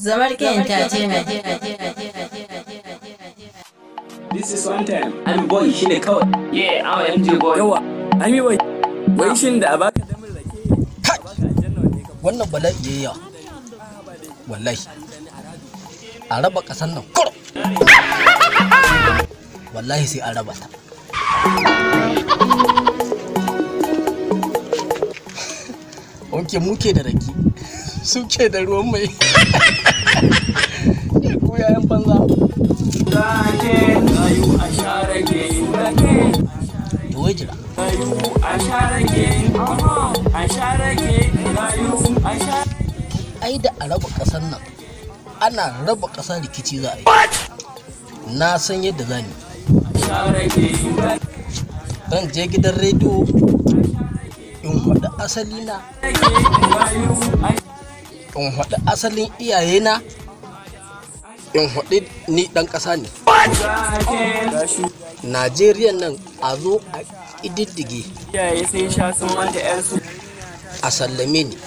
Zamarke Entertainment. This is one time. I'm boy shine kawai. Yeah, I'm MJ boy. Yawa, I'm boy. Wai shin da a baka damin rake. Baka aljanna wanne ka wannan bala'i yayi yawa wallahi a raba ƙasar nan kuro wallahi sai an raba ta wanke muke da rake suke da ruwan mai ya koya yan banza Rake, rayu a sha rake. Rake, da wai jira rayu a sha rake. A sha rake, rayu a sha ai da a raba ƙasar nan ana raba ƙasa rikici za a yi na san yadda za ni sha rake. zan je gidan rediyo in faɗi asali na Rayu a in faɗi asalin iyayena in faɗi ni ɗan ƙasa ne rake. Rashu najeriya nan a zo a ididdige iyaye sai sha sun manta 'yarsu. a sallame ni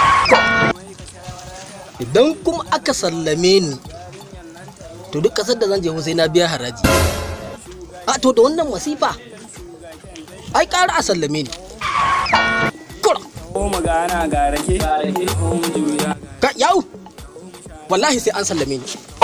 idan kuma aka sallame ni to duk ƙasar da zan je sai na biya haraji a to da wannan masifa ai ƙara a sallame ni kura Ko magana ga rake. Ga rake ko mu juya. ka yau wallahi sai an sallame ni